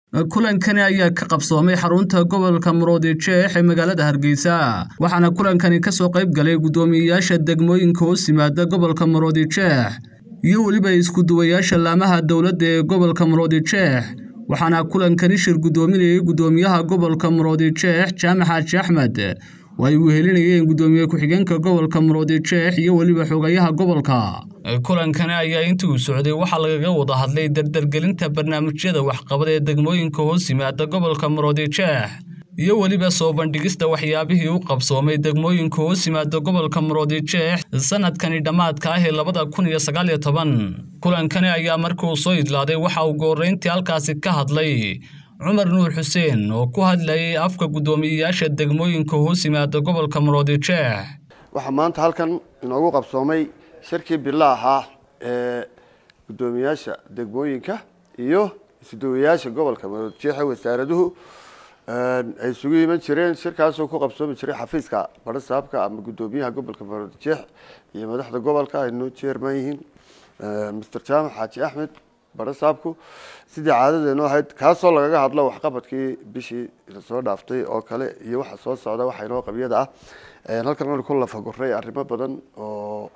kulankani ayaa ka qabsoomay xarunta gobolka muruodijeex ee magaalada hargeysa waxaana kulankani kasoo qayb galay guddoomiyeyaasha degmooyinka hoos yimaada gobolka muruodijeex iyo weliba isku-duwayaasha laamaha dowladda ee gobolka muruodijeex waxaana kulankani shir guddoominayay guddoomiyaha gobolka muruodijeex jaamac xaaji axmed oo ay wehelinayeen guddoomiye ku-xigeenka gobolka muruodijeex iyo weliba xogayaha gobolka kulankani ayaa intii uu socday waxaa lagaga wada hadlay dardargelinta barnaamijyada waxqabad ee degmooyinka hoos yimaada gobolka muruodijeex iyo weliba soo bandhigista waxyaabihii u qabsoomay degmooyinka hoos yimaada gobolka muruodijeex sanadkani dhammaadka ah ee labada kun iyo sagaal iyo toban kulankani ayaa markii uu soo idlaaday waxa uu gooreyntii halkaasi ka hadlay cumar nuur xuseen oo ku hadlayay afka guddoomiyeyaasha degmooyinka hoos yimaada gobolka muruodijeex waxaa maanta halkan inoogu qabsoomay shirkii bila ahaa ee guddoomiyaasha degmooyinka iyo isduwayaasha gobolka muruodijeex ee wasaaraduhu ay isugu iman jireen shirkaasoo ku qabsoomi jiray xafiiska barasaabka ama guddoomiyaha gobolka muruodijeex iyo madaxda gobolka ay noo jeerman yihiin master jaamac xaaji axmed barasaabku sidii caadadeenu ahayd kaasoo lagaga hadlo waxqabadkii bishii soo dhaaftay oo kale iyo waxa soo socda waxa inoo qabyada ah halkan anu ku lafaguray arrimo badan oo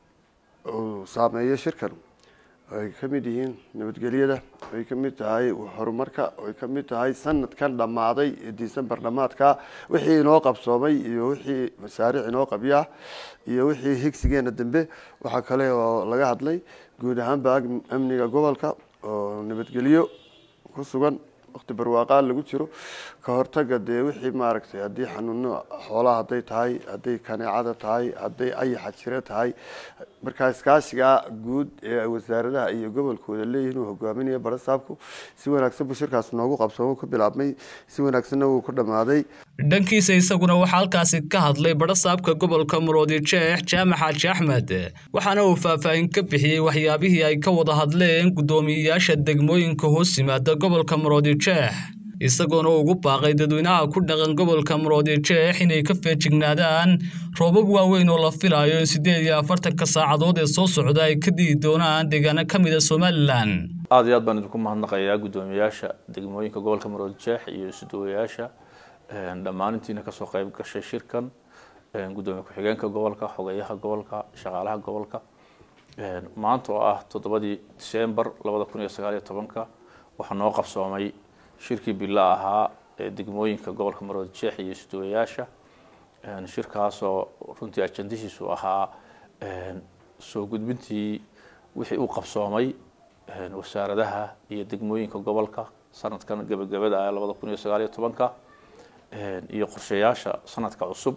uu saameeyo shirkan ay ka mid yihiin nabadgelyada ay ka mid tahay horumarka ay ka mid tahay sanadkan dhammaaday ee december dhammaadka wixii inoo qabsoomay iyo wixii masaariic inoo qabyaa iyo wixii higsigeena dambe waxaa kale oo laga hadlay guud ahaanba amniga gobolka oo nabadgelyo ku sugan waqti barwaaqaan lagu jiro ka hortaga dee wixii maaragtay haddii xanuuno xoolaha hadday tahay hadday kaneecada tahay hadday ayaxa jiro tahay markaa iskaashigaa guud ee wasaaradaha iyo gobolkooda leeyihiin uu hogaaminaya barasaabku si wanaagsan buu shirkaas noogu qabsoomo ku bilaabmay si wanaagsanna wuu ku dhammaaday dhankiisa isaguna waxaa halkaasi ka hadlay barasaabka gobolka muruodijeex jaamac xaaji axmed waxaana uu faahfaahin ka bixiyey waxyaabihii ay ka wada hadleen guddoomiyeyaasha degmooyinka hoos yimaada gobolka muruodijeex isagoona ugu baaqay dadweynaha ku dhaqan gobolka muruodijeex inay ka feejignaadaan roobab waaweyn oo la filayo in siddeed iyo afartanka saacadood ee soo socda ay ka digi doonaan deegaano ka mid a somalilan aada iyo aad baan idinku mahadnaqayaa guddoomiyeyaasha degmooyinka gobolka muruodijeex iyo isuduwayaasha dhammaan intiina kasoo qayb gashay shirkan guddoomiye ku-xigeenka gobolka xogeyaha gobolka shaqaalaha gobolka maanta oo ah toddobadii december labada kun iyo sagaal iyo tobanka waxaa noo qabsoomay shirkii bila ahaa ee degmooyinka gobolka muruodijeex iyo isduwayaasha shirkaasoo runtii ajandihiisu ahaa soo gudbintii wixii uu qabsoomay wasaaradaha iyo degmooyinka gobolka sanadkan gebagabada ah labada kun iyo sagaal iyo tobanka iyo qorshayaasha sanadka cusub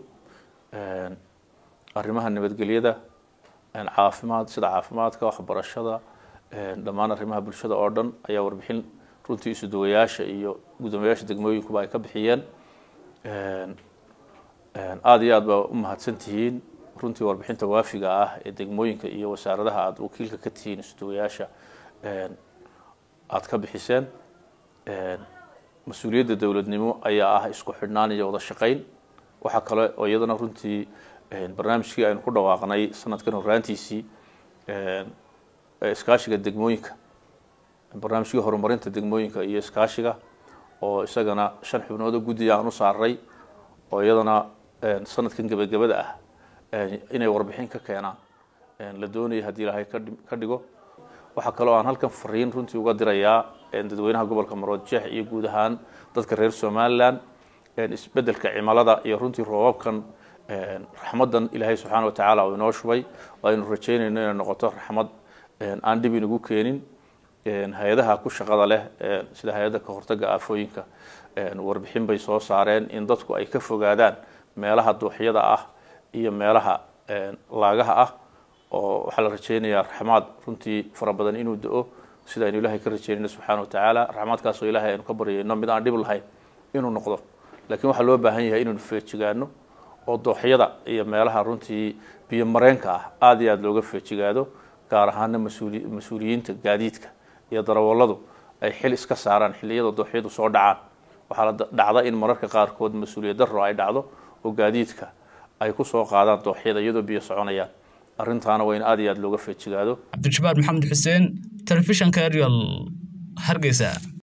arrimaha nabadgelyada caafimaad sida caafimaadka waxbarashada dhammaan arrimaha bulshada oo dhan ayaa warbixin runtii isuduwayaasha iyo guddoomiyayaasha degmooyinkuba ay ka bixiyeen aada iyo aad baa u mahadsan tihiin runtii warbixinta waafiga ah ee degmooyinka iyo wasaaradaha aada wakiilka ka tihiin isuduwayaasha aada ka bixiseen mas-uuliyadda dowladnimo ayaa ah isku xidhnaan iyo wada shaqeyn waxaa kale oo iyadana runtii barnaamijkii aynu ku dhawaaqnay sanadkan horaantiisii iskaashiga degmooyinka barnaamijkii horumarinta degmooyinka iyo iskaashiga oo isagana shan xubnood oo guddiga aan u saaray oo iyadana sanadkan gebagabada ah inay warbixin ka keenaan la doonaya haddii ilaahay ka dhigo waxaa kaloo aan halkan fariin runtii uga dirayaa dadweynaha gobolka muruodijeex iyo guud ahaan dadka reer somalilan isbedelka cimilada iyo runtii roobabkan raxmadan ilaahay subxaana watacaala uu inoo shubay aynu rajeynayno inay noqoto raxmad aan dhib inagu keenin hay-adaha ku shaqada leh sida hay-adda ka hortaga aafooyinka warbixin bay soo saareen in dadku ay ka fogaadaan meelaha dooxyada ah iyo meelaha laagaha ah oo waxaa la rajeynayaa raxmaad runtii fara badan inuu da-o sida aynu ilahay ka rajeynayno subxaana watacaala raxmaadkaasoo ilahay aynu ka baryayno mid aan dhib lahayn inuu noqdo laakiin waxaa loo baahan yahay inaynu feejigaano oo dooxyada iyo meelaha runtii biyo mareenka ah aada iyo aada looga feejigaado gaar ahaana mas-uuli mas-uuliyiinta gaadiidka iyo darawalladu ay xil iska saaraan xilliyada dooxyadu soo dhacaan waxaa la dhacda in mararka qaarkood mas-uuliyad darro ay dhacdo oo gaadiidka ay ku soo qaadaan dooxyada iyadoo biyo soconayaan arrintaana waa in aada iyo aada looga feejigaado cabdijabaar maxamed xuseen telefishanka arial hargeysa